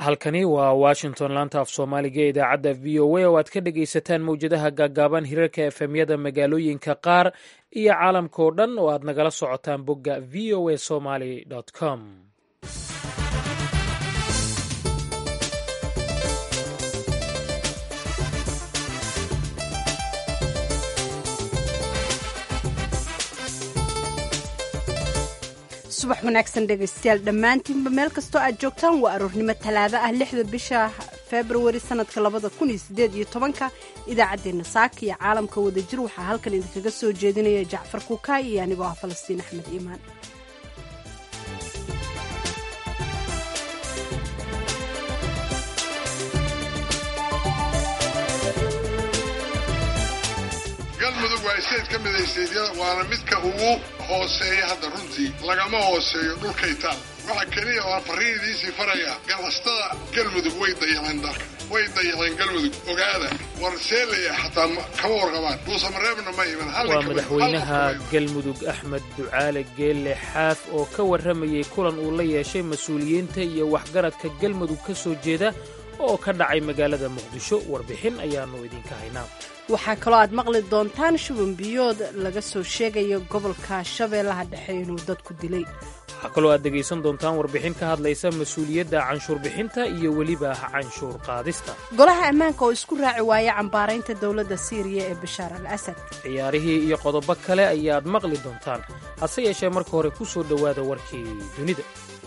halkani waa washington laanta af soomaaliga ee idaacadda v o a oo aad ka dhegaysataan mawjadaha gaagaaban hirarka efemyada magaalooyinka qaar iyo caalamka oo dhan oo aad nagala socotaan bogga v o a somaly com subax wanaagsan dhegaystayaal dhammaantiinba meel kastoo aad joogtaan waa aroornimo talaado ah lixda bisha februari sanadka labada kun iyo sideed iyo tobanka idaacaddeenna saaka iyo caalamka wadajir waxaa halkan idinkaga soo jeedinaya jacfar kukaay iyo anigoo ah falastiin axmed iimaan galmudug waa isteed ka mid a isteedyada waana midka ugu hooseeya hadda runtii lagama hooseeyo dhulkay taal waxa keliya oo aan farriin idiinsii faraya ganacsatada galmudug way dayaceen dalka way dayaceen galmudug ogaada war seelaya xataa kama warqabaan duusamareebna ma iman waa madaxweynaha galmudug axmed ducaale geelle xaaf oo ka warramayey kulan uu la yeeshay mas-uuliyiinta iyo waxgaradka galmudug ka soo jeeda oo ka dhacay magaalada muqdisho warbixin ayaannu idinka haynaa waxaa kaloo aad maqli doontaan shuban biyood laga soo sheegayo gobolka shabeellaha dhexe inuu dadku dilay waxaa kaloo aad dhegaysan doontaan warbixin ka hadlaysa mas-uuliyadda canshuur bixinta iyo weliba canshuur qaadista golaha ammaanka oo isku raaci waaya cambaaraynta dowladda siiriya ee bashaar al asad ciyaarihii iyo qodobo kale ayaad maqli doontaan hase yeeshee marka hore ku soo dhowaada warkii dunida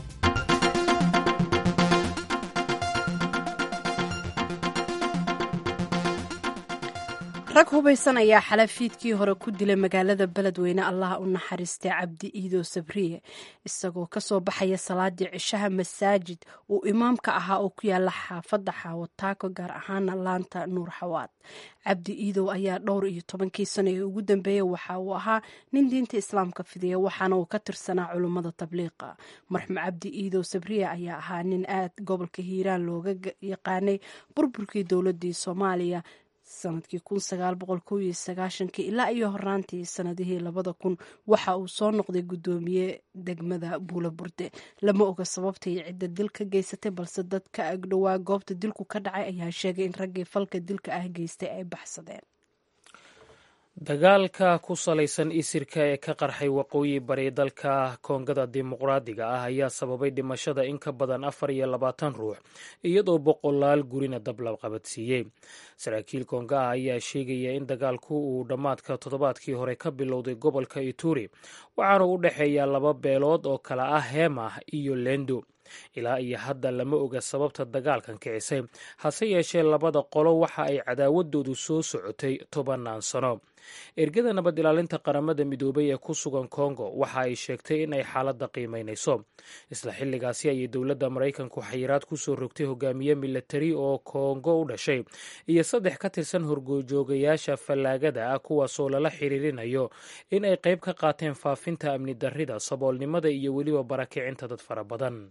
rag hubaysan ayaa xala fiidkii hore ku dilay magaalada beledweyne allaha u naxariistay cabdi iido sabriye isagoo kasoo baxaya salaadii cishaha masaajid uu imaamka ahaa oo ku yaala xaafadda xaawataako gaar ahaana laanta nuur xawaad cabdi iidow ayaa dhowr iyo tobankii sano ee ugu dambeeyey waxa uu ahaa nin diinta islaamka fidiya waxaana uu ka tirsanaa culummada tabliiqa marxum cabdi iidow sabriye ayaa ahaa nin aad gobolka hiiraan looga yaqaanay burburkii dowladii soomaaliya sanadkii kun sagaal boqol kow iyo sagaashankii ilaa iyo horaantii sanadihii labada kun waxa uu soo noqday guddoomiye degmada buula burde lama oga sababtay cidda dil ka geysatay balse dad ka agdhowaa goobta dilku ka dhacay ayaa sheegay in raggii falka dilka ah geystay ay baxsadeen dagaalka ku salaysan isirka ee ka qarxay waqooyi bari dalka koongada dimuqraadiga ah ayaa sababay dhimashada in ka badan afar iyo labaatan ruux iyadoo boqolaal gurina dab la qabadsiiyey saraakiil koonga ah ayaa sheegaya in dagaalku uu dhammaadka toddobaadkii hore ka bilowday gobolka ituri waxaana u dhexeeya laba beelood oo kala ah heemah iyo lendo ilaa iyo hadda lama oga sababta dagaalkan kicisay hase yeeshee labada qolo waxa ay cadaawadoodu soo socotay tobannaan sano ergada nabad ilaalinta qaramada midoobay ee ku sugan kongo waxa ay sheegtay in ay xaaladda qiimaynayso isla xilligaasi ayay dowladda maraykanku xayiraad ku soo rogtay hogaamiye milatari oo kongo u dhashay iyo saddex ka tirsan horgojoogayaasha fallaagada ah kuwaasoo lala xiriirinayo in ay qayb ka qaateen faafinta amni darrida saboolnimada iyo weliba barakicinta dad fara badan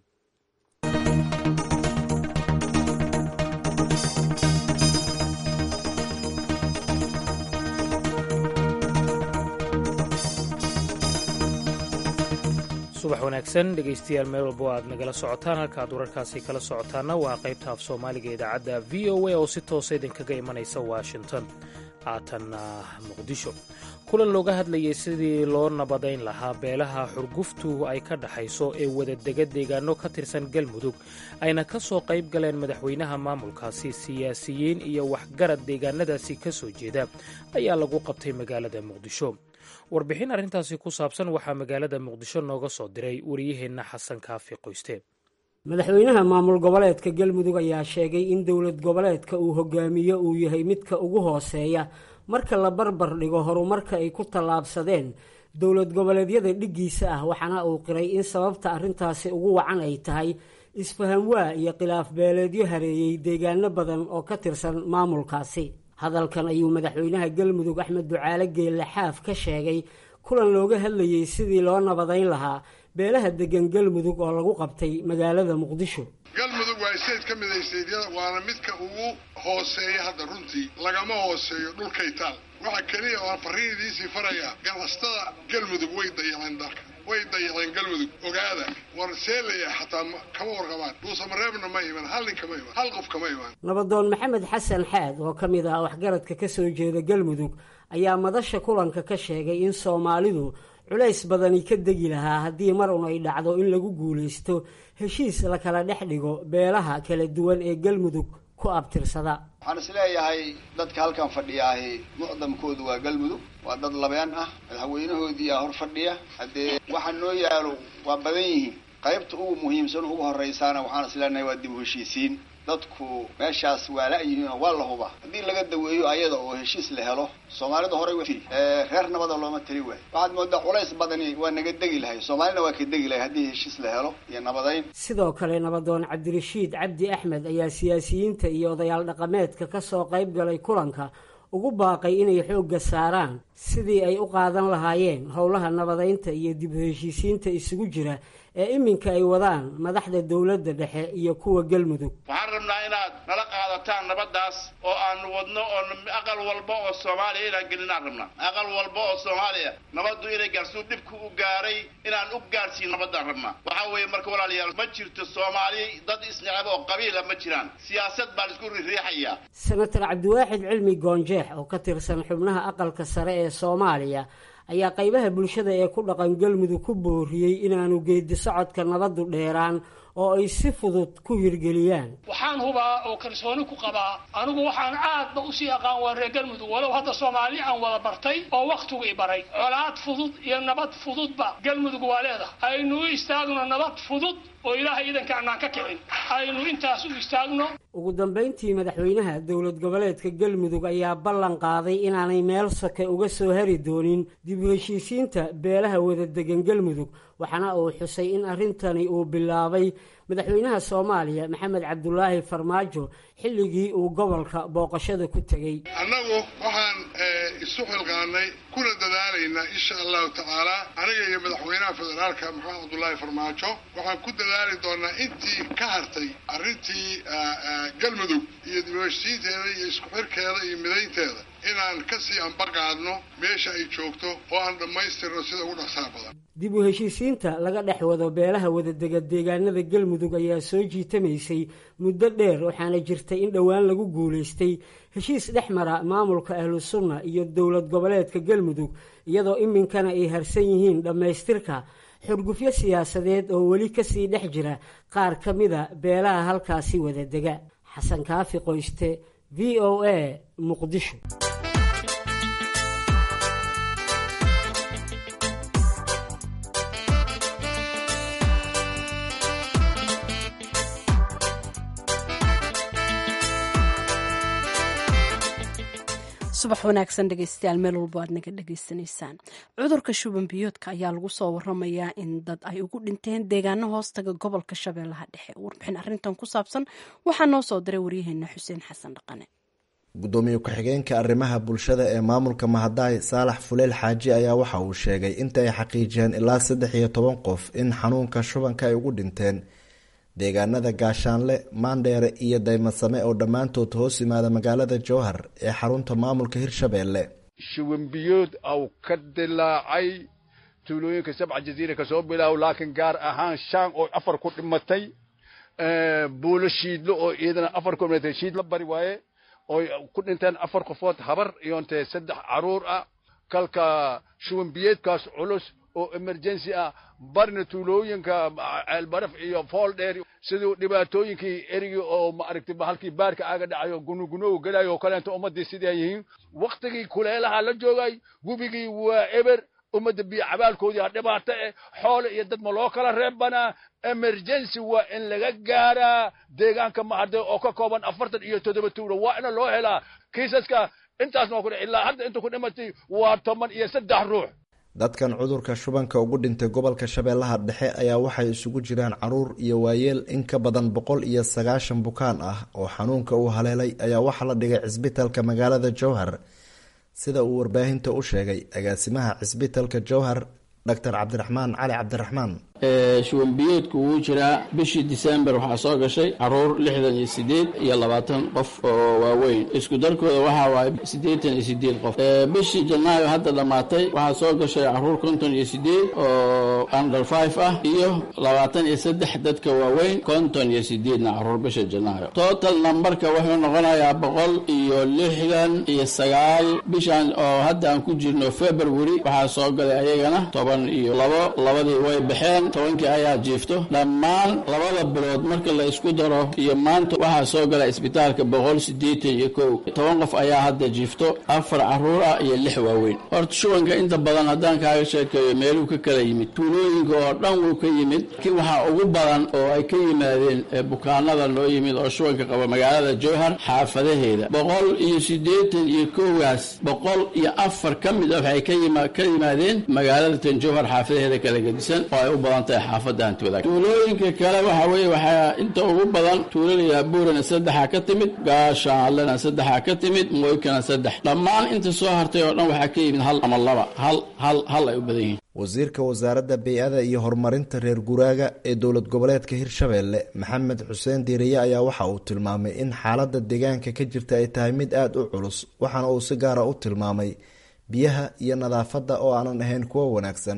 subax wanaagsan dhegaystayaal meel walbo aad nagala socotaan halka aad wararkaasi kala socotaanna waa qaybta af soomaaliga idaacadda v o a oo si toosa idinkaga imanaysa washington haatanna muqdisho kulan looga hadlayay sidii loo nabadayn lahaa beelaha xurguftu ay ka dhaxayso ee wadadega deegaano ka tirsan galmudug ayna ka soo qayb galeen madaxweynaha maamulkaasi siyaasiyiin iyo waxgarad deegaanadaasi ka soo jeeda ayaa lagu qabtay magaalada muqdisho warbixin arrintaasi ku saabsan waxaa magaalada muqdisho nooga soo diray wariyaheenna xasan kaafi qoyste madaxweynaha maamul goboleedka galmudug ayaa sheegay in dowlad goboleedka uu hogaamiyo uu yahay midka ugu hooseeya marka la barbar dhigo horumarka ay ku tallaabsadeen dowlad goboleedyada dhiggiisa ah waxaana uu qiray in sababta arrintaasi ugu wacan ay tahay isfahamwaa iyo khilaaf beeleedyo hareeyey deegaano badan oo ka tirsan maamulkaasi hadalkan ayuu madaxweynaha galmudug axmed ducaale geelle xaaf ka sheegay kulan looga hadlayey sidii loo nabadayn lahaa beelaha degan galmudug oo lagu qabtay magaalada muqdisho galmudug waa isteed ka mid a isteedyada waana midka ugu hooseeya hadda runtii lagama hooseeyo dhulkay taal waxa keliya oo aan farriin idiinsii faraya ganacsatada galmudug way dayaceen dalka way dayaceen galmudug ogaada war seelaya xataa kama warqabaan dhuusamareebna ma iman hal nin kama iman hal qof kama iman nabadoon maxamed xasan xaad oo ka mid ah waxgaradka ka soo jeeda galmudug ayaa madasha kulanka ka sheegay in soomaalidu culays badani ka degi lahaa haddii mar un ay dhacdo in lagu guulaysto heshiis la kala dhex dhigo beelaha kala duwan ee galmudug ku abtirsada waxaan is leeyahay dadka halkan fadhiyaahi mucdamkoodu waa galmudug waa dad labeen ah madaxweynahoodiiyaa hor fadhiya haddee waxa noo yaalo waa badan yihiin qaybta ugu muhiimsan ugu horraysaana waxaan is leenahay waa dib u heshiisiin dadku meeshaas waa la-yihiin oo waa la huba haddii laga daweeyo ayada oo heshiis la helo soomaalida horey wa reer nabada looma tari waayo waxaad moodaa culays badani waa naga degi lahay soomaalina waa ka degi lahay haddii heshiis la helo iyo nabadayn sidoo kale nabadoon cabdirashiid cabdi axmed ayaa siyaasiyiinta iyo odayaal dhaqameedka ka soo qayb galay kulanka ugu baaqay inay xoogga saaraan sidii ay u qaadan lahaayeen howlaha nabadaynta iyo dib u heshiisiinta isugu jira ee iminka ay wadaan madaxda dowladda dhexe iyo kuwa galmudug waxaan rabnaa inaad nala qaadataan nabaddaas oo aanu wadno oo aqal walba oo soomaaliya inaan gelinaan rabnaa aqal walba oo soomaaliya nabaddu inay gaarsiu dhibku u gaaray inaan u gaarsiin nabaddaan rabnaa waxaa weeye marka walaalayaal ma jirto soomaali dad isneceb oo qabiila ma jiraan siyaasad baan isku ririixayaa senator cabdiwaaxid cilmi goonjeex oo ka tirsan xubnaha aqalka sare ee soomaaliya ayaa qaybaha bulshada ee ku dhaqan galmudug ku booriyey inaanu geedi socodka nabaddu dheeraan oo ay si fudud ku hirgeliyaan waxaan hubaa oo kalsooni ku qabaa anigu waxaan aadba usii aqaan waa reer galmudug walow hadda soomaali aan wada bartay oo wakhtigu i baray colaad fudud iyo nabad fududba galmudug waa leedahay aynu u istaagno nabad fudud oo ilaahay iidanka anaan ka kicin aynu intaas u istaagno ugu dambayntii madaxweynaha dowlad goboleedka galmudug ayaa ballan qaaday inaanay meel soke uga soo hari doonin dib u heshiisiinta beelaha wada degan galmudug waxaana uu xusay in arrintani uu bilaabay madaxweynaha soomaaliya maxamed cabdulaahi farmaajo xilligii uu gobolka booqashada ku tegey annagu waxaan isu xilqaanay kuna dadaalaynaa insha allahu tacaala aniga iyo madaxweynaha federaalka maxamed cabdulaahi farmaajo waxaan ku dadaali doonaa intii ka hartay arrintii galmudug iyo dibheshiinteeda iyo isku xirkeeda iyo midaynteeda inaan kasii ambaqaadno meesha ay joogto oo aan dhammaystirno sida ugu dhaqsaha badan dib u heshiisiinta laga dhex wado beelaha wadadega deegaanada galmudug ayaa soo jiitamaysay muddo dheer waxaana jirtay in dhowaan lagu guulaystay heshiis dhex mara maamulka ahlu sunna iyo dowlad goboleedka galmudug iyadoo iminkana ay harsan yihiin dhammaystirka xurgufyo siyaasadeed oo weli kasii dhex jira qaar ka mida beelaha halkaasi wadadega xasan kaafi qoyste v o a muqdisho subax wanaagsan dhegeystayaal meel walbo aad naga dhegeysanaysaan cudurka shuban biyoodka ayaa lagu soo waramayaa in dad ay ugu dhinteen deegaano hoostaga gobolka shabeellaha dhexe warbixin arintan ku saabsan waxaa noo soo diray waryaheena xuseen xasan dhaqane gudoomiye ku-xigeenka arrimaha bulshada ee maamulka mahadaay saalax fuleel xaaji ayaa waxa uu sheegay inta ay xaqiijiyeen ilaa saddex iyo toban qof in xanuunka shubanka ay ugu dhinteen deegaanada gaashaanle maandheere iyo daymasame oo dhammaantood hoos yimaada magaalada jowhar ee xarunta maamulka hirshabeelle shubanbiyood aw ka dilaacay tuulooyinka sabca jaziira kasoo bilaaw laakiin gaar ahaan shaan oo afar ku dhimatay buulo shiidlo oo iyadana afar ku dhimatay shiidla bari waaye oy ku dhinteen afar qofood habar iyontee saddex caruur ah kalka shubanbiyeedkaas culus oo emergency ah barna tuulooyinka ceelbaraf iyo fool dheer siduu dhibaatooyinkii erigii oo maaragtay bahalkii baarka aaga dhacayo gunugunow gelayo oo kaleento ummaddii sidaa yihiin waktigii kuleelaha la joogay gubigii waa eber ummadda biyo cabaalkoodii ha dhibaato eh xoole iyo dad ma loo kala reebanaa emergency waa in laga gaaraa deegaanka maharde oo ka kooban afartan iyo toddoba tuulo waa ina loo helaa kiisaska intaasna waa ku ilaa hadda inta ku dhimatay waa toban iyo saddex ruux dadkan cudurka shubanka ugu dhintay gobolka shabeellaha dhexe ayaa waxay isugu jiraan caruur iyo waayeel in ka badan boqol iyo sagaashan bukaan ah oo xanuunka uu haleelay ayaa waxaa la dhigay cisbitalka magaalada jowhar sida uu warbaahinta u sheegay agaasimaha cisbitalka jowhar doctor cabdiraxmaan cali cabdiraxmaan shuwanbiyoodku wuu jiraa bishii disembar waxaa soo gashay caruur lixdan iyo sideed iyo labaatan qof oo waaweyn isku darkooda waxaa waaye siddeetan iyo sideed qof bishii janaayo hadda dhammaatay waxaa soo gashay caruur konton iyo sideed oo under five ah iyo labaatan iyo saddex dadka waaweyn konton iyo sideedna caruur bisha janaayo total numberka wuxuu noqonayaa boqol iyo lixdan iyo sagaal bishan oo hadda aan ku jirno february waxaa soo galay ayagana toban iyo labo labadii way baxeen tobankii ayaa jiifto dhammaan labada bilood marka la isku daro iyo maanta waxaa soo gala isbitaalka boqol siddeetan iyo kow toban qof ayaa hadda jiifto afar caruur ah iyo lix waaweyn horta shubanka inta badan haddaan kaaga sheekeeyo meeluu ka kala yimid tuulooyinka oo dhan wuu ka yimid waxaa ugu badan oo ay ka yimaadeen bukaanada noo yimid oo shubanka qaba magaalada jowhar xaafadaheeda boqol iyo siddeetan iyo kowgaas boqol iyo afar ka mid a waxay ka yimaadeen magaalada tan jowhar xaafadaheeda kala gedisan oo ay u badan tahay xaafadda hanti wadaag tuulooyinka kale waxa weeye waxaa inta ugu badan tuulada buurana saddexa ka timid gaashaanlena saddexa ka timid mooykana saddex dhammaan inta soo hartay oo dhan waxaa ka yimid hal ama laba hal hal hal ay u badan yihiin wasiirka wasaaradda bey-ada iyo horumarinta reer guraaga ee dowlad goboleedka hirshabeelle maxamed xuseen diiriye ayaa waxa uu tilmaamay in xaaladda deegaanka ka jirta ay tahay mid aada u culus waxaana uu si gaara u tilmaamay biyaha iyo nadaafadda oo aanan ahayn kuwo wanaagsan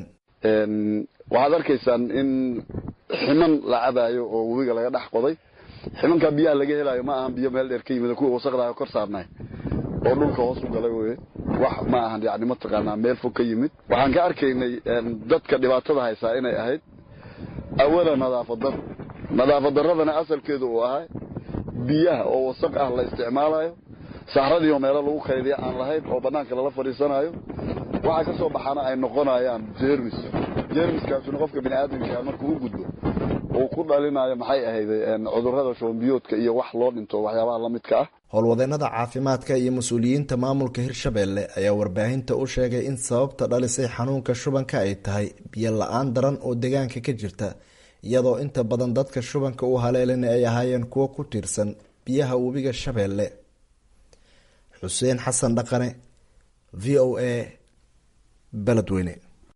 waxaad arkaysaan in ximan la cabaayo oo webiga laga dhex qoday ximankaa biyaha laga helayo ma ahan biyo meel dheer ka yimid kuwa wasaqdaha kor saarnay oo dhulka hoos u galay wey wax ma ahan yani mataqaanaa meel fog ka yimid waxaan ka arkaynay dadka dhibaatada haysaa inay ahayd awala nadaafad daro nadaafad daradana asalkeedu uu ahay biyaha oo wasaq ah la isticmaalayo saxradiioo meelo lagu kaydiya aan lahayn oo banaanka lala fadhiisanayo waxa ka soo baxana ay noqonayaan jermis jermiskaasuna qofka biniaadamkaa markuu u gudbo uu ku dhalinayo maxay ahayd cudurada shoombiyoodka iyo wax loo dhinto waxyaabaha la midka ah howlwadeenada caafimaadka iyo mas-uuliyiinta maamulka hirshabeelle ayaa warbaahinta u sheegay in sababta dhalisay xanuunka shubanka ay tahay biyo la-aan daran oo deegaanka ka jirta iyadoo inta badan dadka shubanka u haleelina ay ahaayeen kuwo ku tiirsan biyaha webiga shabeelle xuseen xasan dhaqane v o a beledweyne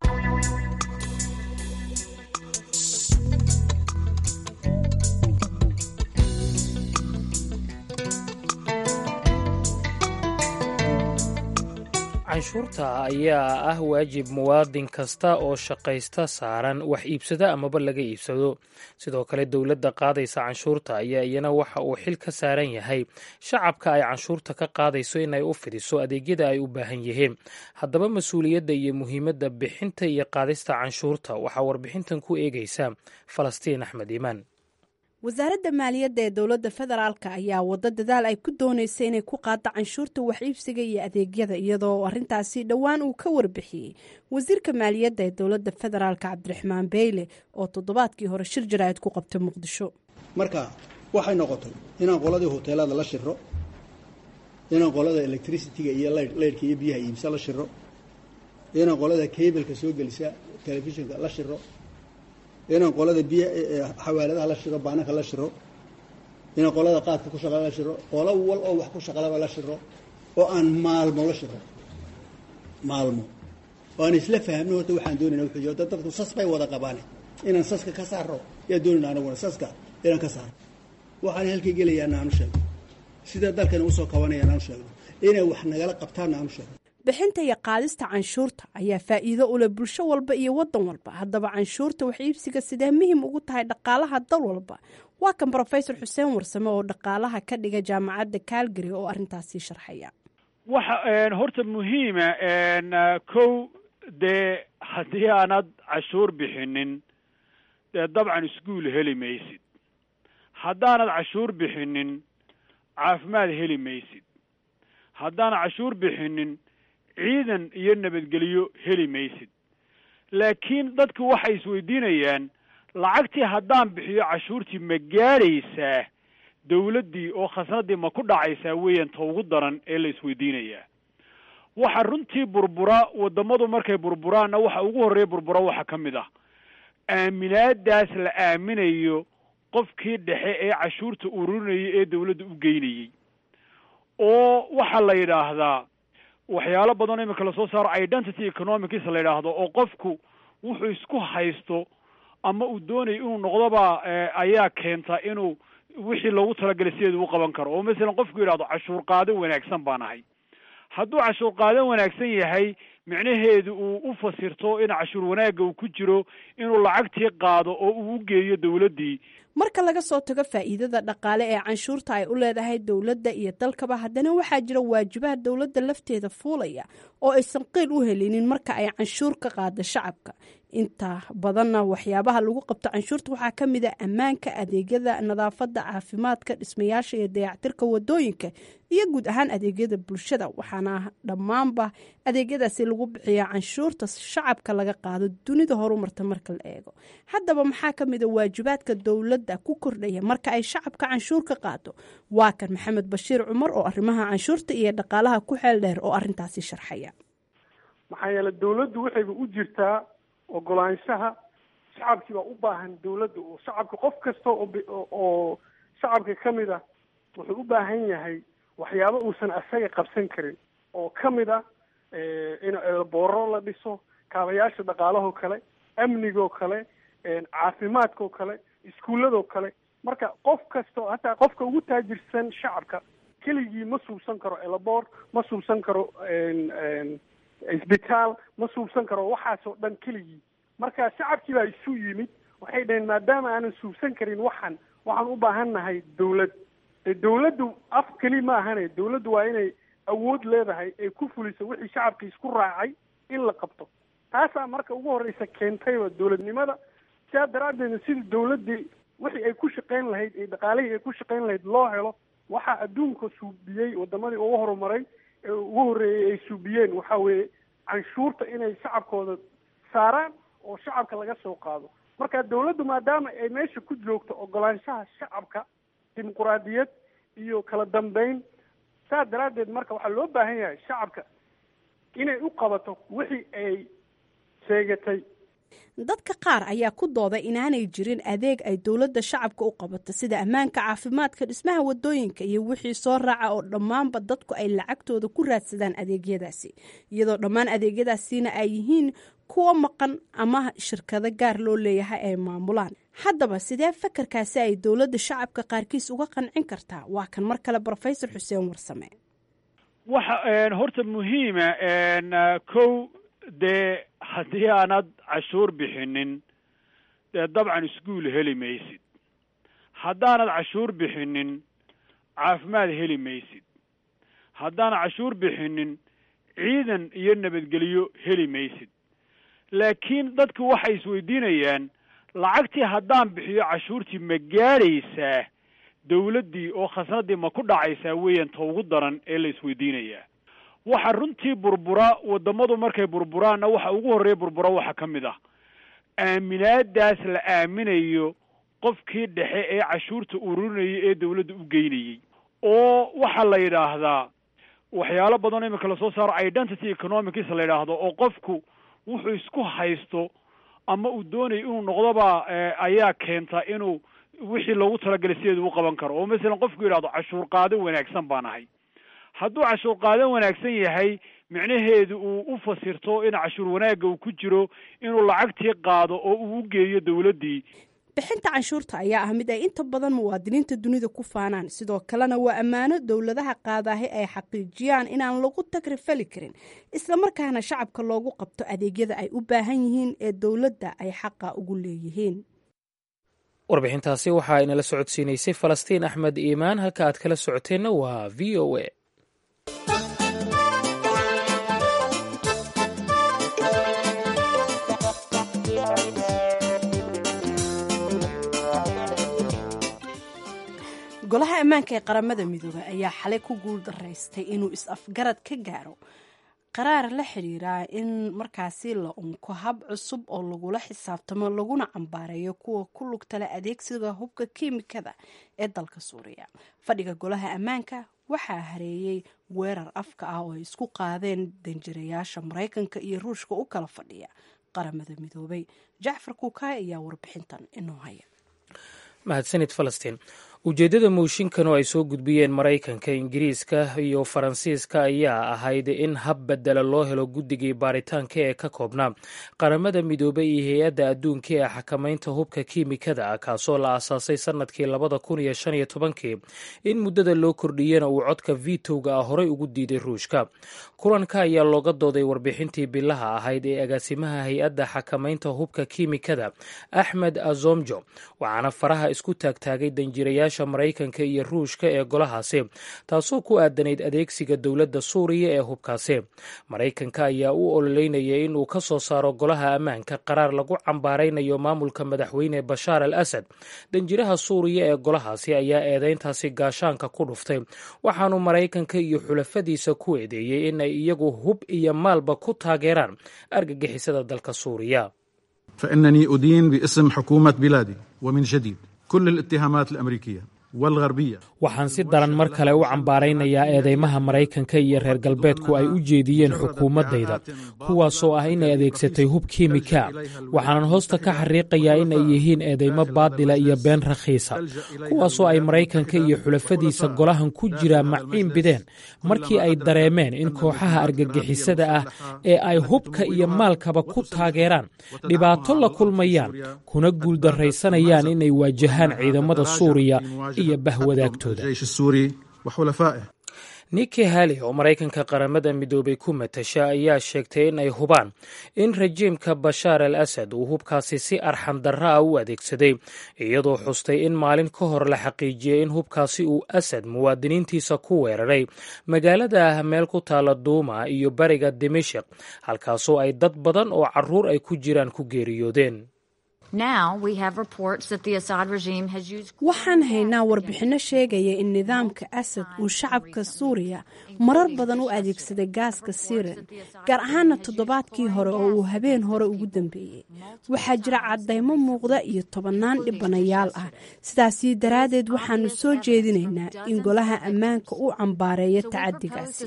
canshuurta ayaa ah waajib muwaadin kasta oo shaqaysta saaran wax iibsada amaba laga iibsado sidoo kale dowladda qaadaysa canshuurta ayaa iyana waxa uu xil ka saaran yahay shacabka ay canshuurta ka qaadayso inay u fidiso adeegyada ay u baahan yihiin haddaba mas-uuliyadda iyo muhiimadda bixinta iyo qaadista canshuurta waxaa warbixintan ku eegaysa falastiin axmed iimaan wasaaradda maaliyadda ee dowladda federaalka ayaa waddo dadaal ay ku doonaysa inay ku qaaddo canshuurta wax iibsiga iyo adeegyada iyadoo arrintaasi dhowaan uu ka warbixiyey wasiirka maaliyadda ee dowladda federaalka cabdiraxmaan beyle oo toddobaadkii hore shir jaraa'id ku qabtay muqdisho marka waxay noqotay inaan qoladii hoteelada la shiro inaan qolada electricity-ga iyo leyrhka iyo biyaha iibsa la shiro inaan qolada kableka soo gelisa telefishinka la shiro inaan qolada biy xawaaladaha la shiro baananka la shiro inaan qolada qaadka ku shaqala la shiro qolo wal oo wax ku shaqalaba la shiro oo aan maalmo la shiro maalmo oo aan isla fahmno horta waxaan doonayna wuxuu dad dadku sas bay wada qabaane inaan saska ka saaro yaa doonayna anaguna saska inaan ka saaro waxaan halkay gelayaana aanu sheegno sida dalkana usoo kabanayaan aanu sheegno inay wax nagala qabtaanna aanu sheegno bixinta iyo qaadista canshuurta ayaa faa'iido u leh bulsho walba iyo waddan walba haddaba canshuurta wax iibsiga sidee muhim ugu tahay dhaqaalaha dal walba waa kan brofesor xuseen warsame oo dhaqaalaha ka dhiga jaamacadda calgary oo arrintaasi sharxaya waxa horta muhiima kow dee haddii aanad cashuur bixinin dee dabcan iskuol heli maysid haddaanad cashuur bixinin caafimaad heli maysid haddaanad cashuur bixinin ciidan iyo nabadgelyo heli maysid laakiin dadku waxay isweydiinayaan lacagtii haddaan bixiyo cashuurtii ma gaadhaysaa dawladdii oo khasnadii ma ku dhacaysaa weeyaan ta ugu daran ee la isweydiinayaa waxa runtii burbura waddamadu markay burburaanna waxa ugu horreeya burbura waxaa ka mid ah aaminaadaas la aaminayo qofkii dhexe ee cashuurta ururinayay ee dawladda u geynayey oo waxaa la yidhaahdaa waxyaalo badan imika lasoo saaro identity economics la yidhaahdo oo qofku wuxuu isku haysto ama uu doonayo inuu noqdoba ayaa keenta inuu wixii loogu talagalay sideedu u qaban karo oo masalan qofku yidhahdo cashuur qaado wanaagsan baan ahay hadduu cashuur qaado wanaagsan yahay micnaheedu uu u fasirto in cashuur wanaagga uu ku jiro inuu lacagtii qaado oo uu u geeyo dowladdii marka laga soo tago faa'iidada dhaqaale ee canshuurta ay u leedahay dowladda iyo dalkaba haddana waxaa jira waajibaha dowladda lafteeda fuulaya oo aysan qeyl u helinin marka ay canshuur ka qaada shacabka inta badanna waxyaabaha lagu qabto canshuurta waxaa ka mid a ammaanka adeegyada nadaafadda caafimaadka dhismayaasha iyo dayactirka wadooyinka iyo guud ahaan adeegyada bulshada waxaana dhammaanba adeegyadaasi lagu bixiyaa canshuurta shacabka laga qaado dunida horumarta marka la eego haddaba maxaa ka mid a waajibaadka dowladda ku kordhaya marka ay shacabka canshuur ka qaado waa kan maxamed bashiir cumar oo arrimaha canshuurta iyo dhaqaalaha ku xeel dheer oo arrintaasi sharxaya maxaa yeele dowladdu waxayba u jirtaa ogolaanshaha shacabkii baa u baahan dowladda oo shacabka qof kasta oo shacabka ka mid ah wuxuu u baahan yahay waxyaabo uusan asaga qabsan karin oo ka mid ah in booro la dhiso kaabayaasha dhaqaalahoo kale amnigoo kale caafimaadkao kale iskuulladoo kale marka qof kasta hataa qofka ugu taajirsan shacabka keligii ma suubsan karo elabor ma suubsan karo isbitaal ma suubsan karo waxaasoo dhan keligii marka shacabkii baa isu yimid waxay dhaheen maadaama aanan suubsan karin waxan waxaan u baahan nahay dowlad de dowladdu af keli ma ahane dowladdu waa inay awood leedahay ay ku fuliso wixii shacabkii isku raacay in la qabto taasaa marka ugu horreysa keentayba dowladnimada sidaa daraaddeedna sida dowladdii wixii ay ku shaqayn lahayd ee dhaqaalihii ay ku shaqayn lahayd loo helo waxaa adduunka suubiyey wadamadii ugu horumaray ee ugu horreeyey ay suubiyeen waxa weeye canshuurta inay shacabkooda saaraan oo shacabka laga soo qaado marka dowladdu maadaama ay meesha ku joogto ogolaanshaha shacabka dimuquraadiyad iyo kala dambeyn saa daraaddeed marka waxaa loo baahan yahay shacabka inay u qabato wixii ay sheegatay dadka qaar ayaa ku dooday inaanay jirin adeeg ay dowladda shacabka u qabato sida ammaanka caafimaadka dhismaha wadooyinka iyo wixii soo raaca oo dhammaanba dadku ay lacagtooda ku raadsadaan adeegyadaasi iyadoo dhammaan adeegyadaasina ay yihiin kuwo maqan ama shirkado gaar loo leeyahay ay maamulaan haddaba sidee fakarkaasi ay dowladda shacabka qaarkiis uga qancin kartaa waa kan mar kale brofesor xuseen warsame waxa horta muhiima kow dee haddii aanad cashuur bixinin dee dabcan iskuol heli maysid haddaanad cashuur bixinin caafimaad heli maysid haddaanad cashuur bixinin ciidan iyo nabadgelyo heli maysid laakiin dadku waxay isweydiinayaan lacagtii haddaan bixiyo cashuurtii ma gaadhaysaa dawladdii oo khasnadii ma ku dhacaysaa weeyaan ta ugu daran ee la isweydiinayaa waxa runtii burbura wadamadu markay burburaanna waxa ugu horreeya burbura waxaa ka mid ah aaminaadaas la aaminayo qofkii dhexe ee cashuurta ururinayay ee dawladda u geynayey oo waxaa la yidhaahdaa waxyaalo badan imika lasoo saaro identity economics la yidhaahdo oo qofku wuxuu isku haysto ama uu doonayo inuu noqdoba ayaa keenta inuu wixii loogu talagalay sideedu u qaban karo oo masalan qofku yidhahdo cashuur qaado wanaagsan baan ahay hadduu cashuur qaado wanaagsan yahay micnaheedu uu u fasirto in cashuur wanaagga uu ku jiro inuu lacagtii qaado oo uu u geeyo dowladdii bixinta canshuurta ayaa ah mid ay inta badan muwaadiniinta dunida ku faanaan sidoo kalena waa ammaano dowladaha qaadaahi ay xaqiijiyaan inaan lagu tagrifali karin islamarkaana shacabka loogu qabto adeegyada ay u baahan yihiin ee dowladda ay xaqa ugu leeyihiin warbixintaasi waxaa inala socodsiinaysay falastiin axmed iimaan halka aad kala socoteenna waa v o a golaha ammaanka ee qaramada midoobay ayaa xalay ku guul daraystay inuu is-afgarad ka gaaro qaraar la xiriira in markaasi la unko hab cusub oo lagula xisaabtamo laguna cambaareeyo kuwa ku lugtale adeegsiga hubka kiimikada ee dalka suuriya fadhiga golaha ammaanka waxaa hareeyey weerar afka ah oo ay isku qaadeen danjirayaasha maraykanka iyo ruushka u kala fadhiya qaramada midoobay jacfar kuukaay ayaa warbixintan inoo haya mahadsanid falastiin ujeeddada mooshinkan oo ay soo gudbiyeen maraykanka ingiriiska iyo faransiiska ayaa ahayd in hab bedela loo helo guddigii baaritaanka ee ka koobnaa qaramada midoobay iyo hay-adda adduunka ee xakamaynta hubka kiimikada ah kaasoo la aasaasay sannadkii labada kun iyo shan iyo tobankii in muddada loo kordhiyena uu codka vitowga ah horey ugu diiday ruushka kulanka ayaa looga dooday warbixintii bilaha ahayd ee agaasimaha hay-adda xakamaynta hubka kiimikada axmed azomjo waxaana faraha isku taagtaagay danjirayaasha maraykanka iyo ruushka ee golahaasi taasoo ku aadanayd adeegsiga dowladda suuriya ee hubkaasi maraykanka ayaa u ololeynayay inuu ka soo saaro golaha ammaanka qaraar lagu cambaaraynayo maamulka madaxweyne bashaar al asad danjiraha suuriya ee golahaasi ayaa eedeyntaasi gaashaanka ku dhuftay waxaanu maraykanka iyo xulafadiisa ku eedeeyey in ay iyagu hub iyo maalba ku taageeraan argagixisada dalka suuriya فإنني أدين باسم حكومة بلادي ومن جديد كل الاتهامات الأمريكية والغربية waxaan si daran mar kale u cambaaraynayaa eedeymaha maraykanka iyo reer galbeedku ay u jeediyeen xukuumaddayda kuwaasoo ah inay adeegsatay hub kiimika waxaanan hoosta ka xariiqayaa in ay yihiin eedeymo baadila iyo been rakhiisa kuwaasoo ay maraykanka iyo xulafadiisa golahan ku jiraa maciin bideen markii ay dareemeen in kooxaha argagixisada ah ee ay hubka iyo maalkaba ku taageeraan dhibaato la kulmayaan kuna guuldarraysanayaan inay waajahaan ciidamada suuriya iyo bahwadaagtooda niki hali oo maraykanka qaramada midoobay ku matasha ayaa sheegtay in ay hubaan in rajiimka bashaar al asad uu hubkaasi si arxan darra ah u adeegsaday iyadoo xustay in maalin ka hor la xaqiijiyey in hubkaasi uu asad muwaadiniintiisa ku weeraray magaalada meel ku taala duuma iyo bariga dimashik halkaasoo ay dad badan oo caruur ay ku jiraan ku geeriyoodeen waxaan haynaa warbixinno sheegaya in nidaamka asad uu shacabka suuriya marar badan u adeegsaday gaaska siren gaar ahaana toddobaadkii hore oo uu habeen hore ugu dambeeyey waxaa jira caddaymo muuqda iyo tobannaan dhibanayaal ah sidaasi daraaddeed waxaanu soo jeedinaynaa in golaha ammaanka uu cambaareeyo tacadigaasi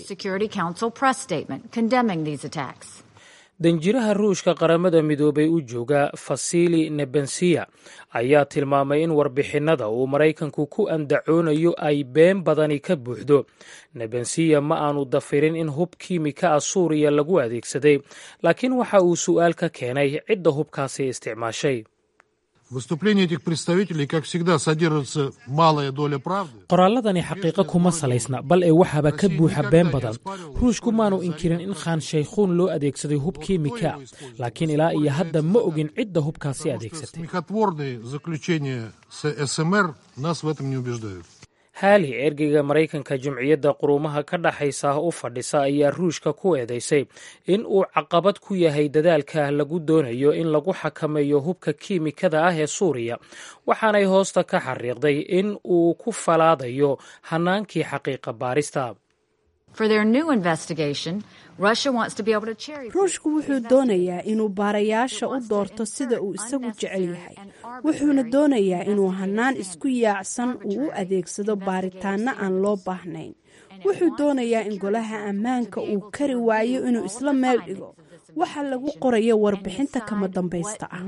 danjiraha ruushka qaramada midoobay u jooga fasili nebensiya ayaa tilmaamay in warbixinnada uu maraykanku ku andacoonayo ay been badani ka buuxdo nebensiya ma aanu dafirin in hub kiimika ah suuriya lagu adeegsaday laakiin waxa uu su'aal ka keenay cidda hubkaasi isticmaashay Выступления этих представителей, как всегда, содержится малая доля правды. qoraalladani xaqiiqo kuma salaysna bal ee waxaaba ka buuxa been badan ruushku maanu inkirin in khaan shaykhuun loo adeegsaday hub kiimika laakiin ilaa iyo hadda ma ogin cidda hubkaasi adeegsatay Смехотворные заключения с СМР нас в этом не убеждают. haali ergeyga maraykanka jumciyadda quruumaha ka dhaxaysa u fadhisa ayaa ruushka ku eedeysay in uu caqabad ku yahay dadaalka lagu doonayo in lagu xakameeyo hubka kiimikada ah ee suuriya waxaanay hoosta ka xariiqday in uu ku falaadayo hanaankii xaqiiqa baarista ruushku wuxuu doonayaa inuu baarayaasha u doorto sida uu isagu jecel yahay wuxuuna doonayaa inuu hanaan isku yaacsan uu u adeegsado baaritaanno aan loo baahnayn wuxuu doonayaa in golaha ammaanka uu kari waayo inuu isla meel dhigo waxa lagu qorayo warbixinta kama dambaysta ah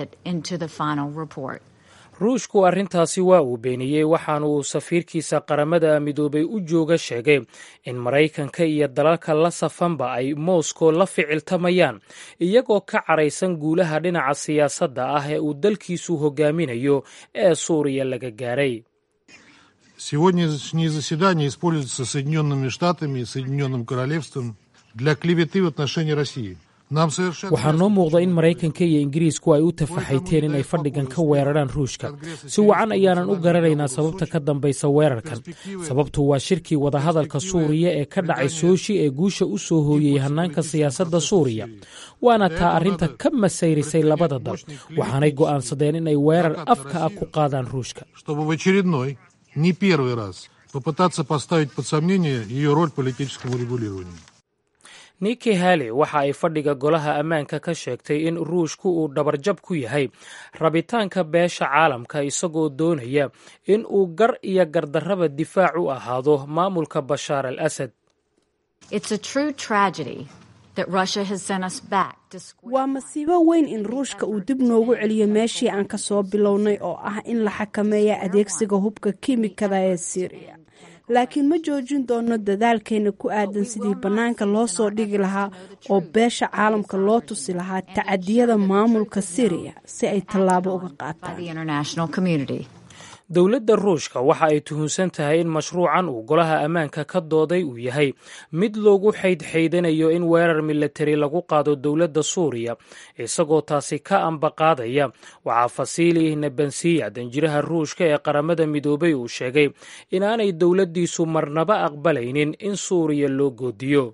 ruushku arrintaasi waa uu beeniyey waxaana uu safiirkiisa qaramada midoobay u jooga sheegay in maraykanka iyo dalalka la safanba ay moscow la ficiltamayaan iyagoo ka caraysan guulaha dhinaca siyaasadda ah ee uu dalkiisu hogaaminayo ee suuriya laga gaaray Сегодняшнее заседание используется Соединенными Штатами и Соединенным Королевством для клеветы в отношении России. Нам совершенно waxaa noo muuqda in maraykanka iyo ingiriisku ay u tafaxayteen inay fadhigan ka weeraraan ruushka si wacan ayaanan u garanaynaa sababta ka dambaysa weerarkan sababtu waa shirkii wadahadalka suuriya ee ka dhacay sooshi ee guusha u soo hooyey hannaanka siyaasadda suuriya waana taa arrinta ka masayrisay labada dal waxaanay go'aansadeen inay weerar afka ah ku qaadaan ruushka чтобы в очередной, не первый раз, попытаться поставить под сомнение ее роль в политическом урегулировании. niki hali waxa ay fadhiga golaha ammaanka ka sheegtay in ruushku uu dhabarjab ku yahay rabitaanka beesha caalamka isagoo doonaya in uu gar iyo gardarraba difaac u ahaado maamulka bashaar al asad waa masiibo weyn in ruushka uu dib noogu celiyo meeshii aan ka soo bilownay oo ah in la xakameeya adeegsiga hubka kiimikada ee syriya laakiin ma joojin doono dadaalkeena ku aadan sidii bannaanka loo soo dhigi lahaa oo beesha caalamka loo tusi lahaa tacadiyada maamulka syriya si ay tallaabo uga qaataan dowladda ruushka waxa ay tuhunsan tahay in mashruucan uu golaha ammaanka ka dooday uu yahay mid loogu xaydxaydanayo in weerar milatari lagu qaado dowladda suuriya isagoo taasi ka ambaqaadaya waxaa fasiili nabansiya danjiraha ruushka ee qaramada midoobay uu sheegay inaanay dowladdiisu marnaba aqbalaynin in suuriya loo goodiyo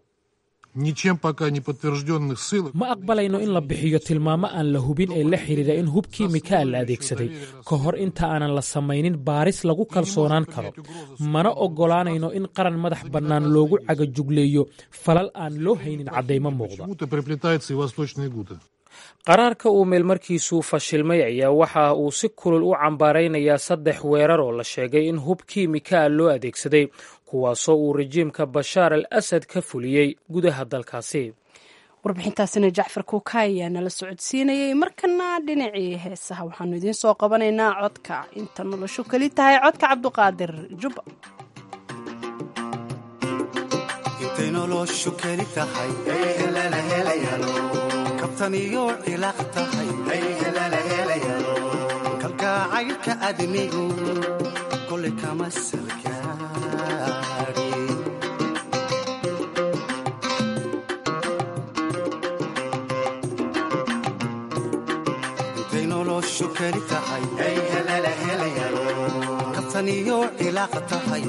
ma aqbalayno in la bixiyo tilmaamo aan la hubin ee la xidhiira in hub kiimikaa la adeegsaday ka hor inta aanan la samaynin baaris lagu kalsoonaan karo mana oggolaanayno in qaran madax bannaan loogu cagajugleeyo falal aan loo haynin caddaymo muuqda qaraarka uu meelmarkiisu fashilmay ayaa waxa uu si kulul u cambaaraynayaa saddex weerar oo la sheegay in hub kiimikaa loo adeegsaday kuwaasoo uu rajiimka bashaar al asad ka fuliyey gudaha dalkaasi warbixintaasina jacfar kuukaay ayaa nala socodsiinayay markana dhinacii heesaha waxaanu idiin soo qabanaynaa codka inta noloshu keli tahay codka cabduqaadir jubba kabtaniyo cilaaq tahay kalgacaylka adnigu kole kama salgaari intay noloshu keli tahay kabtaniyo cilaaq tahay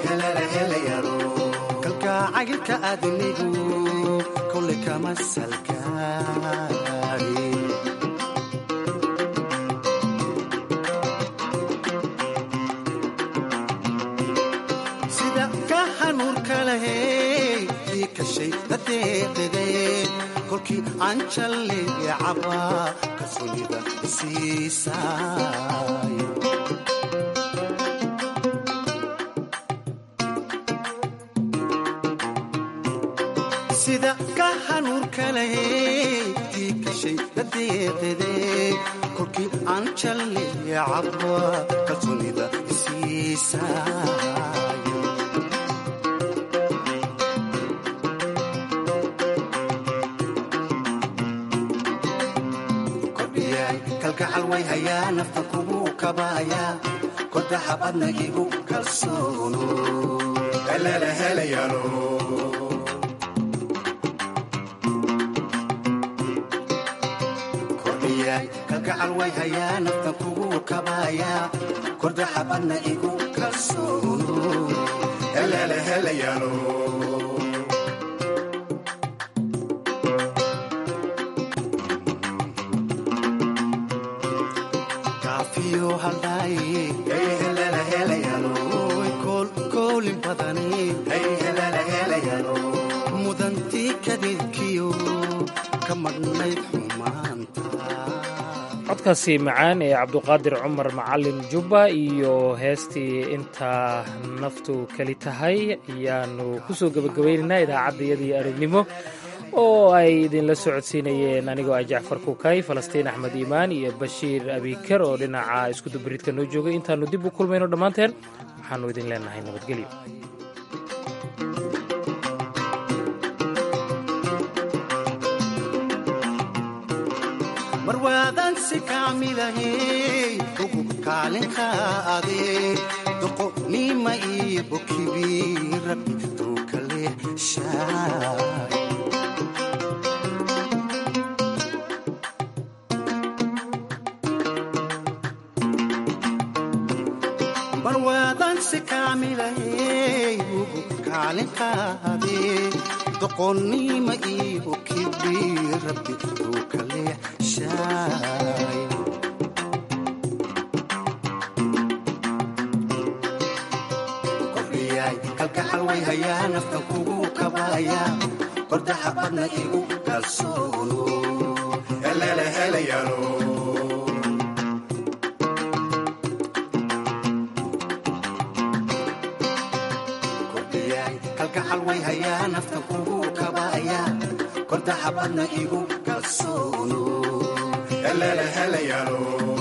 kalgacaylka adnigu kole kama salgaari sida ka hanuurka lahey ii kashay dadeeqide kolkii aan jalleey cabaa kalsoonida siisaay sida ka hanuurka lahey ii kashay dadeeqide kolkii aan jalleey cabaa kalsoonida siisaay kalgacal way hayaa nafta kugu kabaaya kodaxa badna igu kalsoono kordhiyaay kalgacal way hayaa nafta kugu kabaaya kodaxa badna igu kalsoono kaafiyo haldhaaye koolin badane mudantii kadeedkiyo ka madhnayd xumaanta codkaasi macaan ee cabduqaadir cumar macalin jubba iyo heestii intaa naftu keli tahay ayaanu ku soo gebagabaynaynaa idaacaddayadii arognimo oo ay idinla socodsiinayeen anigoo ah jacfar kukay falastiin axmed iimaan iyo bashiir abiker oo dhinaca iskudubaridka noo joogay intaannu dib u kulmayno dhammaanteen waxaannu idin leenahay nabadgelyo marwaadan si kaamilahey ugu kaalinka ade doqonima iyo bokibi rabbi duukale shaay marwaadan si kaamilahey ugu kaalinkaade doqonnima iyo kibi rabbi duukale shaay kordhiyaay kalgacal way hayaa naftan kugu kabaaya kordaxa badna igu kalsoono kordhiyaay kalgacal way hayaa naftan kugu kabaaya kordaxa badna igu kalsoono eleele helayaalo